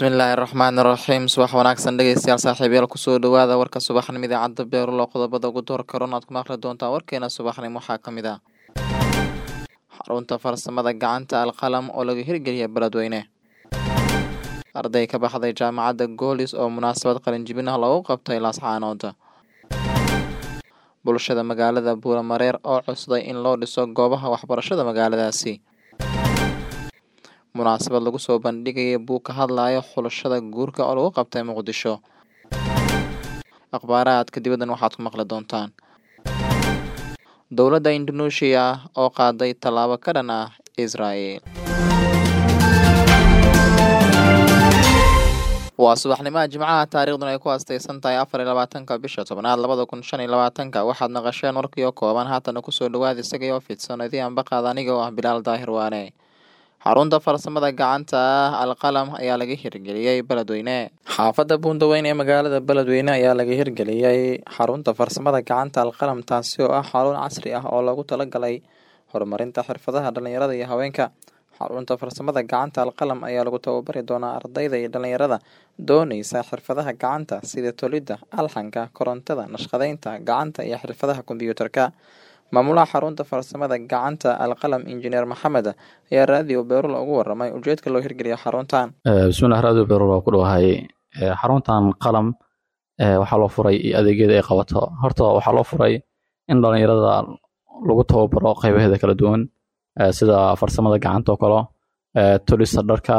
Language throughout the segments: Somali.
bismillaahi raxmaani raxiim subax wanaagsan dhegeystayaal saaxiibayaal kusoo dhawaada warka subaxnimo idaacadda beerulo qodobada ugu door karoon aad ku maqli doontaan warkeena subaxnimo waxaa ka mid ah xarunta farsamada gacanta alqalam oo laga hirgeliya beledweyne arday ka baxday jaamacadda goolis oo munaasabad qalinjibin ah loogu qabtay laascaanood bulshada magaalada buuramareer oo cusday in loo dhiso goobaha waxbarashada magaaladaasi munaasabad lagu soo bandhigaya buug ka hadlaya xulashada guurka oo lagu qabtay muqdisho akhbaarahaadka dibaddan waxaad ku maqli doontaan dowladda indonesia oo qaaday tallaabo ka dhan ah israel waa subaxnimaha jimcaha taariikhduna ay ku astaysan tahay afar iyo labaatanka bisha tobnaad labada kun shan iyo labaatanka waxaad naqasheen warkii oo kooban haatana kusoo dhawaada isagii oo fidsan idii anbaqaad aniga oo ah bilaal daahir waane xarunta farsamada gacanta ah alqalam ayaa laga hirgeliyey beledweyne xaafadda buundaweyn ee magaalada beledweyne ayaa laga hirgeliyey xarunta farsamada gacanta alqalam taasi oo ah xarun casri ah oo loogu talagalay horumarinta xirfadaha dhalinyarada iyo haweenka xarunta farsamada gacanta alqalam ayaa lagu tababari doonaa ardayda iyo dhalinyarada dooneysa xirfadaha gacanta sida tolidda alxanka korontada nashqadeynta gacanta iyo xirfadaha kombyuutarka maamulaha xarunta farsamada gacanta alqalam injineer maxamed ayaa raadiyo beerul ugu waramay ujeedka loo hirgeliya xaruntan bismillah raadiyo beerul waa ku dhawahay xaruntan qalam waxaa loo furay iyo adeegyada ay qabato horta waxaa loo furay in dhalinyarada lagu tababaro qeybaheeda kala duwan sida farsamada gacanta oo kale tolista dharka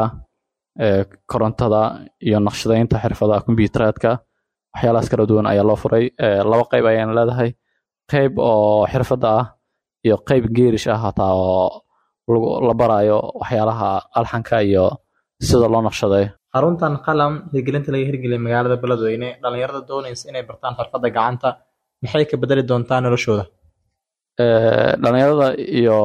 korontada iyo naqshadeynta xirfadaha kombyuuteraadka waxyaalahaas kala duwan ayaa loo furay laba qeyb ayaan leedahay qeyb oo xirfadda ah iyo qeyb geerish ah hataa oo la barayo waxyaalaha alxanka iyo sida loo naqshaday xaruntan qalam hirgelinta laga hirgeliya magaalada beledweyne dhalinyarada dooneysa inay bartaan xirfadda gacanta maxay ka bedeli doontaa noloshooda dhalinyarada iyo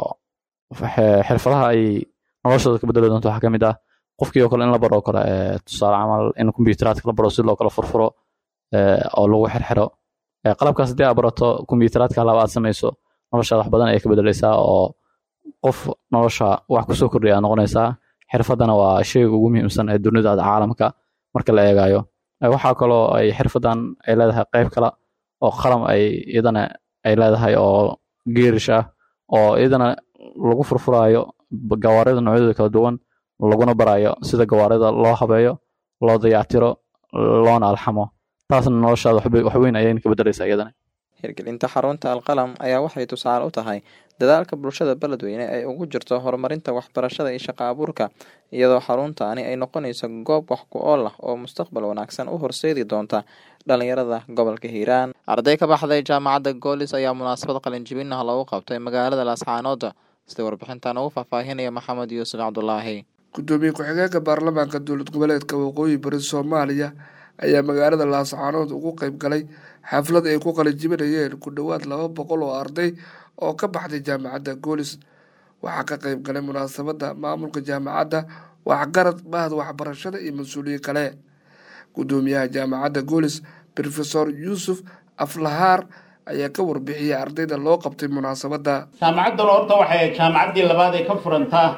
xirfadaha ay noloshooda ka bedeli doonto waxaa ka mid ah qofkii oo kale in la baro kale tusaale camal in kombyuteraadka la baro si loo kala furfuro oo lagu xirxiro qalabkaas haddii aad barato kombyuteraadka halaba aad samayso noloshaada wax badan ayay ka bedeleysaa oo qof nolosha wax kusoo kordhiya aad noqonaysaa xirfaddana waa sheyga ugu muhiimsan ee dunida caalamka marka la eegayo waxaa kaloo ay xirfaddan ay leedahay qeyb kale oo qalam ay iyadana ay leedahay oo geerish ah oo iyadana lagu furfuraayo gawaarida noocyadooda kala duwan laguna barayo sida gawaarida loo habeeyo loo dayactiro loona alxamo taasna noloshaada wax weyn ayayna ka bedeleysaa iyadana hirgelinta xarunta alqalam ayaa waxay tusaale u tahay dadaalka bulshada beledweyne ay ugu jirto horumarinta waxbarashada iyo shaqo abuurka iyadoo xaruntaani ay noqonayso goob wax ku ool ah oo mustaqbal wanaagsan u horseedi doonta dhalinyarada gobolka hiiraan arday ka baxday jaamacadda goolis ayaa munaasabad qalinjibin ah loogu qabtay magaalada laascaanood sida warbixintan ugu faahfaahinaya maxamed yuusuf cabdulaahi gudoomiye ku-xigeenka baarlamaanka dowlad goboleedka waqooyi bari soomaaliya ayaa magaalada laascaanood ugu qeyb galay xaflad ay ku qalinjibinayeen ku dhowaad laba boqol oo arday oo ka baxday jaamacadda goolis waxaa ka qeyb galay munaasabadda maamulka jaamacadda waxgarad bahda waxbarashada iyo mas-uuliye kale gudoomiyaha jaamacadda goolis rofesor yuusuf aflahaar ayaa ka warbixiyay ardayda loo qabtay munaasabadda jaamacaddan horta waxay jaamacaddii labaad ee ka furantaa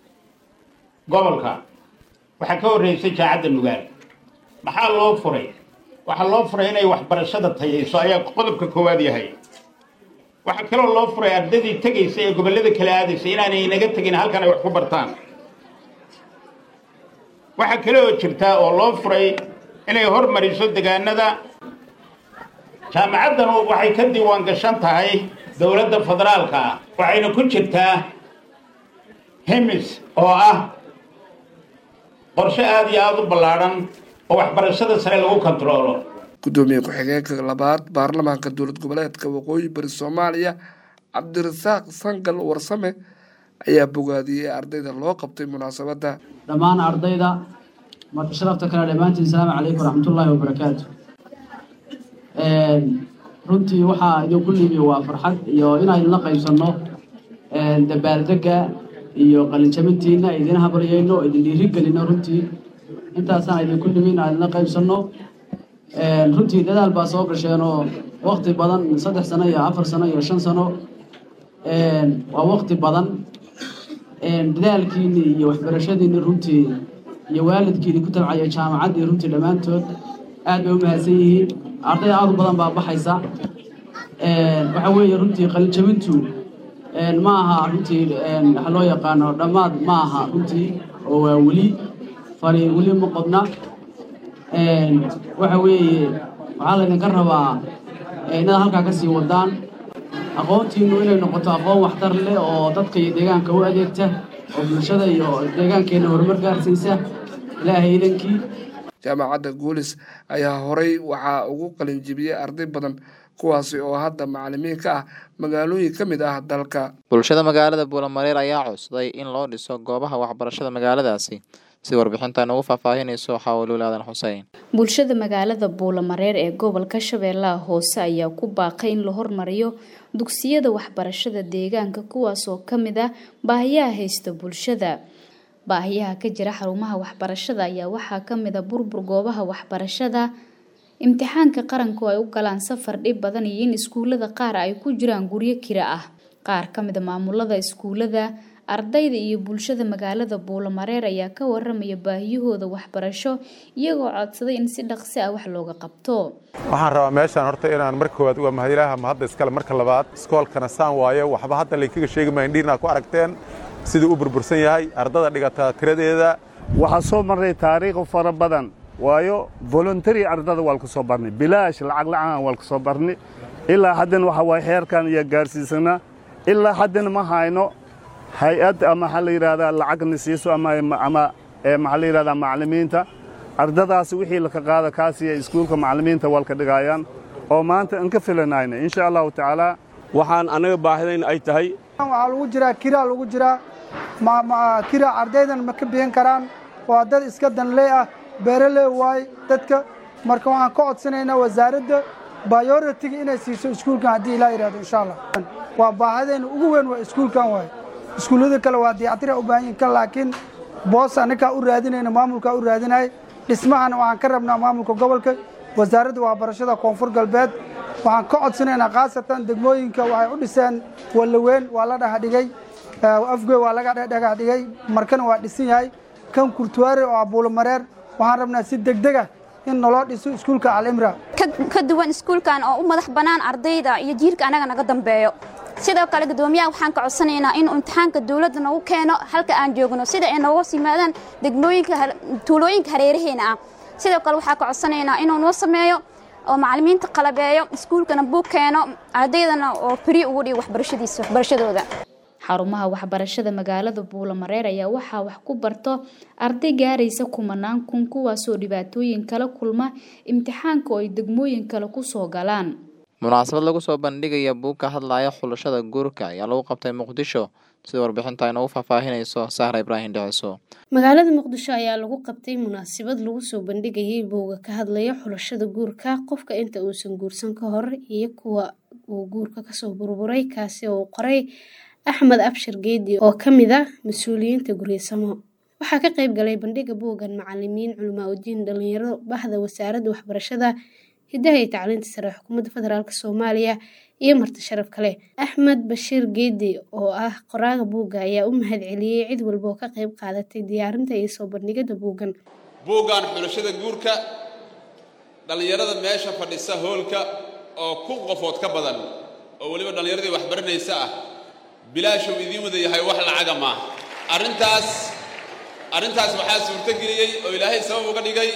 gobolka waxaa ka horreysay jaamacadda nugaal maxaa loo furay waxaa loo furay inay waxbarashada tayayso ayaa qodobka koowaad yahay waxaa kaloo loo furay ardaydii tegaysa ee gobollada kala aadaysa inaanay inaga tegin halkan ay wax ku bartaan waxaa kale oo jirtaa oo loo furay inay hormariso degaanada jaamacaddan waxay ka diiwaan gashan tahay dowladda federaalka ah waxayna ku jirtaa hemis oo ah qorshe aada iyo aada u ballaadhan oo waxbarashada sare lagu kontaroolo gudoomiye ku-xigeenka labaad baarlamaanka dowlad goboleedka waqooyi bari soomaaliya cabdirasaaq sangal warsame ayaa bogaadiyey ardayda loo qabtay munaasabadda dhammaan ardayda marka sharafta kale dhammaantiin asalaamu calaykum waraxmatullaahi wabarakaatu runtii waxaa idinku nimi waa farxad iyo inaan idinla qaybsanno dabaaldega iyo qalinjabintiina idin habaryayno idin dhiirigelino runtii intaasaan idinku nimi inaan idinla qaybsanno runtii dadaal baa soo gasheenoo wakti badan saddex sano iyo afar sano iyo shan sano waa wakti badan dadaalkiini iyo waxbarashadiini runtii iyo waalidkiini ku tabcaya jaamacaddii runtii dhammaantood aad bay u mahadsan yihiin arday aad u badan baa baxaysa waxa weeye runtii qalinjabintu ma aha runtii waxa loo yaqaano dhammaad ma aha runtii oo waa weli fari weli ma qodna waxa weeye waxaa laydinka rabaa inaad halkaa ka sii wadaan aqoontiinnu inay noqoto aqoon waxtar leh oo dadka iyo deegaanka u adeegta oo bulshada iyo deegaankeenna horumar gaarsiisa ilaahay idankii jaamacadda guulis ayaa horay waxaa ugu qalinjibiyey arday badan kuwaasi oo hadda macalimiin ka ah magaalooyin ka mid ah dalka bulshada magaalada buulamareer ayaa codsaday in loo dhiso goobaha waxbarashada magaaladaasi si warbixintan ugu faahfaahinayso xawluul aadan xuseen bulshada magaalada buulamareer ee gobolka shabeellaha hoose ayaa ku baaqay in la hormariyo dugsiyada waxbarashada deegaanka kuwaasoo ka mid ah baahiyaha haysta bulshada baahiyaha ka jira xarumaha waxbarashada ayaa waxaa ka mid a burbur goobaha waxbarashada imtixaanka qaranku ay u galaan safar dhib badan iyo in iskuulada qaar ay ku jiraan guryo kira ah qaar ka mid a maamulada iskuulada ardayda iyo bulshada magaalada buulamareer ayaa ka waramaya baahiyahooda waxbarasho iyagoo codsaday in si dhaqsi ah wax looga qabto waxaan rabaa meeshaan horta inaan marka koowaad uga mahadilaaha mahadda iskale marka labaad iskoolkana saan waaye waxba hadda laynkaga sheegi maayo indhihinaa ku aragteen siduu u burbursan yahay ardada dhigata tiradeeda waxaa soo marray taariikh fara badan waayo voluntary ardada waa lka soo barnay bilaash lacag la'aan waa lka soo barnay ilaa haddana waxa waaye heerkan iyo gaarsiisanaa ilaa haddana ma hayno hay-ad ama waxaa la yidhahdaa lacagna siiso ama ama maxaa la yidhahdaa macallimiinta ardadaasi wixii laka qaada kaasiya iskuulka macallimiinta walka dhigaayaan oo maanta aan ka filanayna insha allahu tacaala waxaan annaga baahidayn ay tahay waxaa lagu jiraa kiraa lagu jiraa kira ardaydan ma ka bixin karaan waa dad iska danlee ah beeraley waay dadka marka waxaan ka codsanaynaa wasaaradda bayoritiga inay siiso iskuulkan haddii ilaa yidhahdo insha allah waa baahidayna ugu weyn waa iskuulkan waay iskuullada kale waa dayactira u baahan yihin kan laakiin boos annagaa u raadinayna maamulkaa u raadinaya dhismahana waxaan ka rabnaa maamulka gobolka wasaaradda waxbarashada koonfur galbeed waxaan ka codsanaynaa khaasatan degmooyinka waxay u dhiseen wallaweyn waa la dhaxdhigay afgoy waa laga dhagax dhigay markana waa dhisan yahay kan kurtuwaare oo abuulamareer waxaan rabnaa si degdega in naloo dhiso iskuulka alimra ka duwan iskuulkan oo u madax bannaan ardayda iyo jiirka annaga naga dambeeyo sidoo kale guddoomiyaha waxaan ka codsanaynaa inuu imtixaanka dowladda nagu keeno halka aan joogno sida ay nooga yimaadaan degmooyinka tuulooyinka hareeraheena ah sidoo kale waxaan ka codsanaynaa inuu noo sameeyo oo macallimiinta qalabeeyo iskuulkana buug keeno ardaydana oo firi ugu dhigo waxbarashadiisa waxbarashadooda xarumaha waxbarashada magaalada buulamareer ayaa waxaa wax ku barto arday gaaraysa kumanaan kun kuwaasoo dhibaatooyin kala kulma imtixaanka oo ay degmooyin kale kusoo galaan munaasabad lagu soo bandhigaya buug ka hadlaya xulashada guurka ayaa lagu qabtay muqdisho sida warbixinta ay noogu faahfaahinayso sahra ibraahim dhiciso magaalada muqdisho ayaa lagu qabtay munaasabad lagu soo bandhigayay buuga ka hadlaya xulashada guurka qofka inta uusan guursan ka hor iyo kuwa uu guurka kasoo burburay kaasi oo uu qoray axmed abshir geedi oo ka mid ah mas-uuliyiinta guryasamo waxaa ka qayb galay bandhiga buuggan macalimiin culamaa udiin dhalinyaro bahda wasaaradda waxbarashada hidaha iyo tacliinta sare xukuumadda federaalk soomaaliya iyo marti sharaf kale axmed bashiir geedi oo ah qoraaga buugga ayaa u mahad celiyey cid walba oo ka qayb qaadatay diyaarinta iyo soo bandhigada buuggan buuggan xulashada guurka dhallinyarada meesha fadhisa hoolka oo kun qofood ka badan oo weliba dhallinyaradii waxbaranaysa ah bilaashuu idiin wada yahay wax lacaga maaha arrintaas arrintaas waxaa suurtogeliyey oo ilaahay sabab uga dhigay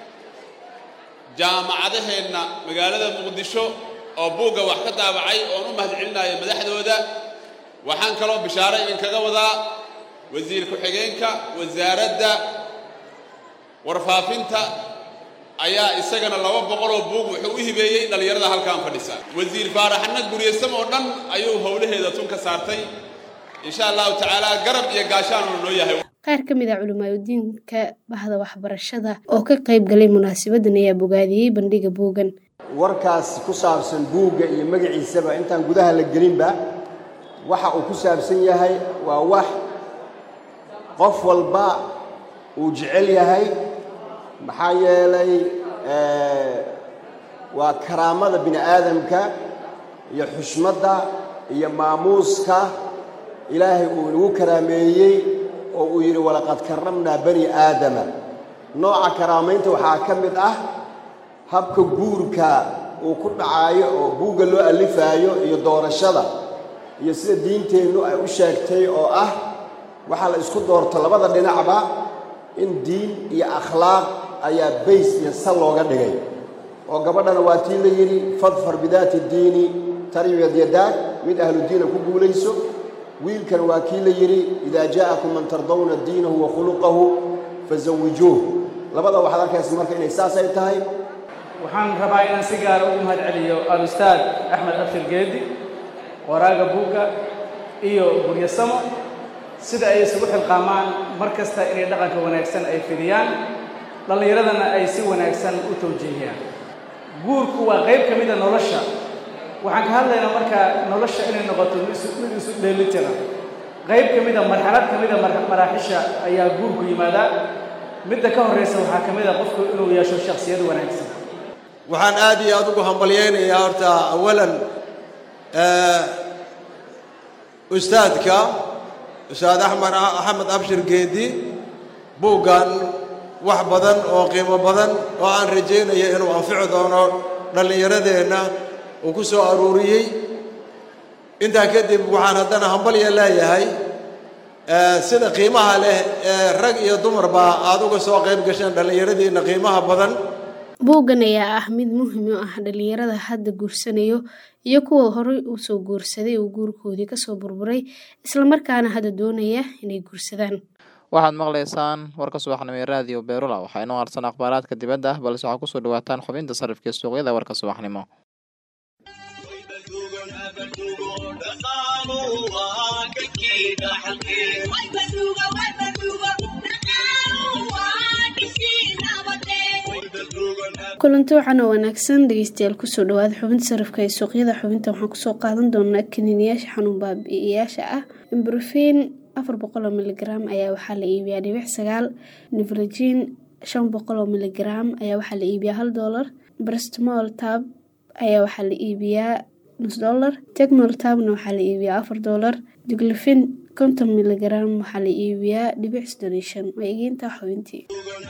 jaamacadaheenna magaalada muqdisho oo buugga wax ka daabacay oon u mahad celinaayo madaxdooda waxaan kaloo bishaaro idinkaga wadaa wasiir ku-xigeenka wasaaradda warfaafinta ayaa isagana laba boqoloo buug wuxuu u hibeeyey dhallinyarada halkaan fadhisa wasiir faaraxna guryasam oo dhan ayuu howlaheeda tun ka saartay insha allahu tacaala garab iyo gaashaanuna noo yahay qaar ka mid ah culimaadudiinka bahda waxbarashada oo ka qayb galay munaasabadan ayaa bogaadiyey bandhiga buuggan warkaas ku saabsan buugga iyo magaciisaba intaan gudaha la gelinba waxa uu ku saabsan yahay waa wax qof walba uu jecel yahay maxaa yeelay waa karaamada bini aadamka iyo xushmadda iyo maamuuska ilaahay uu inagu karaameeyey oo uu yidhi walaqad karramnaa bani aadama nooca karaamaynta waxaa ka mid ah habka guurka uu ku dhacaayo oo buugga loo allifaayo iyo doorashada iyo sida diinteennu ay u sheegtay oo ah waxaa la isku doorto labada dhinacba in diin iyo akhlaaq ayaa bays iyo sal looga dhigay oo gabadhana waa tii la yidhi fadfar bidaati diini taribiyad yadaag mid ahlu diina ku guulayso wiilkan waa kii la yidhi idaa jaa'akum man tardawna diinahu wa khuluqahu fazawijuuh labada waxaad arkaysa marka inay saasay tahay waxaan rabaa inaan si gaara ugu mahad celiyo al-ustaad axmed abshir geedi waraaga buugga iyo guryasamo sida ay isugu xilqaamaan mar kasta inay dhaqanka wanaagsan ay fidiyaan dhallinyaradana ay si wanaagsan u tawjiihiyaan guurku waa qayb ka mida nolosha waxaan ka hadlaynaa markaa nolosha inay noqoto mid isu dheelitira qayb ka mida marxalad ka mida maraaxisha ayaa guurku yimaadaa midda ka horraysa waxaa ka mid a qofku inuu yeesho shakhsiyad wanaagsan waxaan aad iyo aad ugu hambalyaynayaa horta awalan ustaadka ustaad axmed axmed abshir geedi buuggan wax badan oo qiimo badan oo aan rajaynayo inuu anfici doono dhallinyaradeenna uu ku soo aruuriyey intaa kadib waxaan haddana hambalya leeyahay sida qiimaha leh ee rag iyo dumarba aad uga soo qayb gasheen dhallinyaradiinna qiimaha badan buuggan ayaa ah mid muhiim u ah dhalinyarada hadda guursanayo iyo kuwa horey u soo guursaday uu guurkoodii kasoo burburay islamarkaana hadda doonaya inay guursadaan waxaad maqlaysaan warka subaxnimo ee raadiyo beerula waxaa inoo harsan akhbaaraadka dibadda ah balse waxaa kusoo dhawaataan xubinta sarifka suuqyada warka subaxnimo kulanti waxaana wanaagsan dhegeystayaal kusoo dhawaada xubinta sarifka ee suuqyada xubinta waxaan kusoo qaadan doonaa kaniiniyaasha xanuun baabi'iyaasha ah imbrofin afar boqol oo miligram ayaa waxaa la iibiyaa dhibic sagaal nivrogin shan boqol oo miligram ayaa waxaa la iibiyaa hal doolar brestmol tab ayaa waxaa la iibiyaa nus doolar tegmol tabna waxaa la iibiyaa afar doolar diglifin konton miligram waxaa la iibiyaa dhibic soddon iyo shan waa egeyntaa xubintii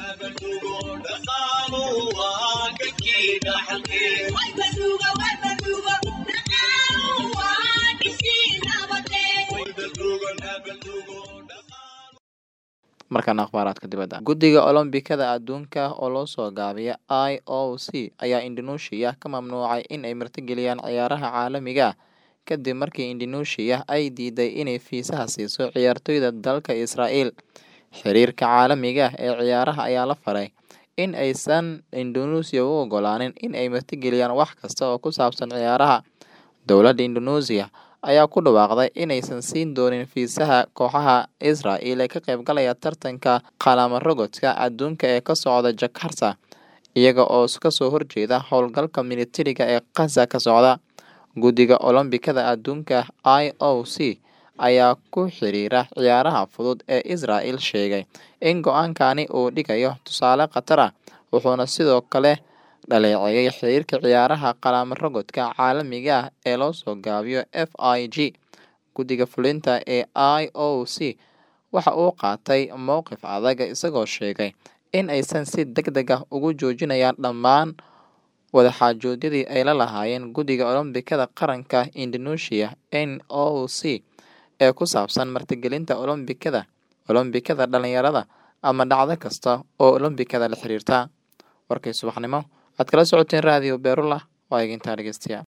markaana akhbaaraadka dibadda guddiga olombikada adduunka oo loo soo gaabiya i o c ayaa indonesia ka mamnuucay in ay martigeliyaan ciyaaraha caalamiga kadib markii indonesia ay diiday inay fiisaha siiso ciyaartoyda dalka israa'iil xiriirka caalamiga ee ciyaaraha ayaa la faray in aysan indonesia u ogolaanin in ay martigeliyaan wax kasta oo ku saabsan ciyaaraha dowladda indonesia ayaa ku dhawaaqday inaysan siin doonin fiisaha kooxaha israa'il ee ka qaybgalaya tartanka qalama rogodka adduunka ee ka socda jakarta iyaga oo kasoo horjeeda howlgalka militariga ee khaza ka socda guddiga olombikada adduunka i o c ayaa ku xiriira ciyaaraha fudud ee israa'il sheegay in go-aankani uu dhigayo tusaale khatar ah wuxuuna sidoo kale dhaleeceeyay xiriirka ciyaaraha qalama rogodka caalamiga ah ee loo soo gaabiyo f i g guddiga fulinta ee i o c waxa uu qaatay mowqif adag isagoo sheegay in aysan si deg deg ah ugu joojinayaan dhammaan wadaxaajoodyadii ay la lahaayeen guddiga olombikada qaranka indonesia n o c ee ku saabsan martigelinta olombikada olombikada dhalinyarada ama dhacdo kasta oo olombikada la xiriirta warkay subaxnimo waxaad kala socoteen raadiyo beerula waa eegintaa dhegeystayaal